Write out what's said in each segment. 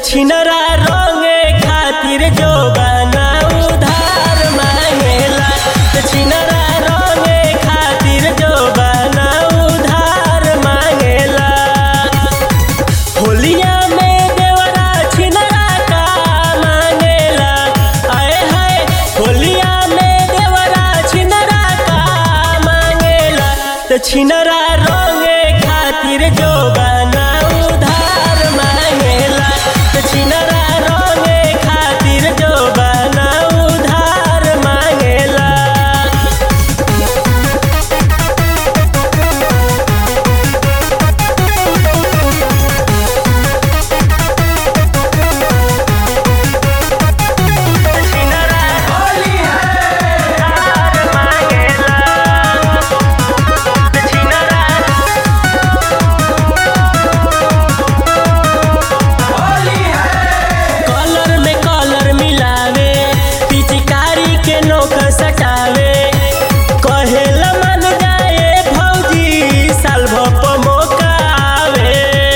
छिनरा रंगे खातिर जो बना उधार मांगेला त छिनरा रंगे खातिर जो बना उधार मांगेला होलिया में देवरा छिनरा का मांगेला आए हाय होलिया में देवरा छिनरा का मांगेला त छिनरा रंगे खातिर जो बना उधार मांगेला त छिनरा रंगे खातिर जो बना उधार मांगेला कलर में कलर मिलावे पिचकारी के नोक सटावे कहेला मन जाए भौजी साल भप मौका आवे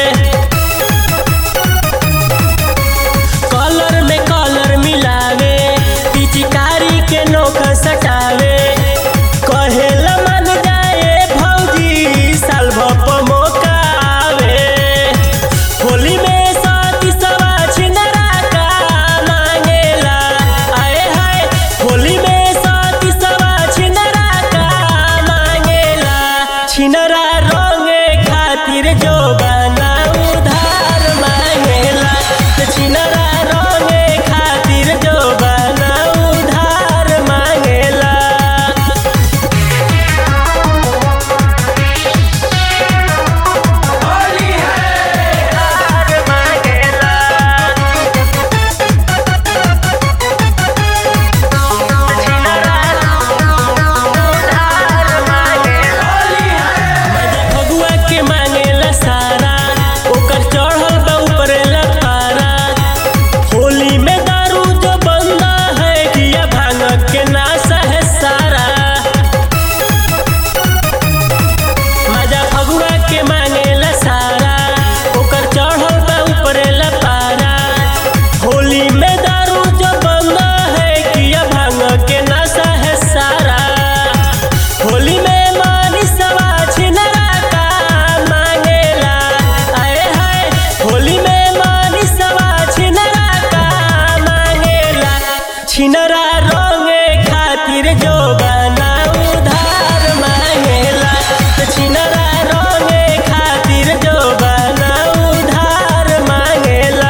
कलर में कलर मिलावे पिचकारी के नोक सटावे कहेला मन जाए भौजी साल भप मौका आवे होली में साथी सवा छिनरा का मांगेला आए हाय होली में साथी सवा छिनरा का मांगेला छिनरा रंगे खातिर जो बना उधार मांगेला त छिनरा रंगे खातिर जो बना उधार मांगेला फगुआ के मांगेला सारा ओकर चढ़ल बा ऊपरेला पारा होली में दारू जो बंदा है किया भांग के नाशा है सारा मजा फगुआ के मांगेला सारा ओकर चढ़ल बा ऊपरेला पारा होली में दारू जो बंदा है किया भांग के नाशा है सारा होली में मानी सवा छिनरा का मांगेला आए हाय होली में मानी सवा छिनरा का मांगेला छिनरा रंगे खातिर जो बना उधार मांगेला त छिनरा रंगे खातिर जो बना उधार मांगेला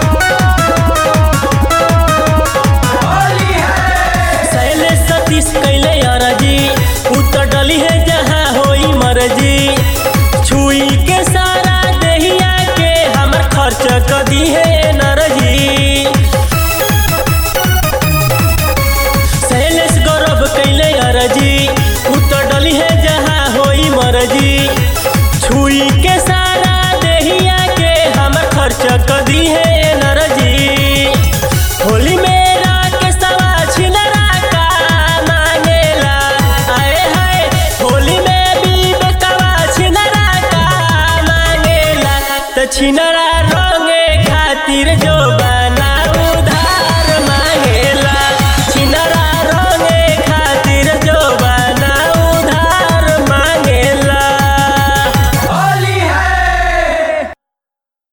शैलेश सतीश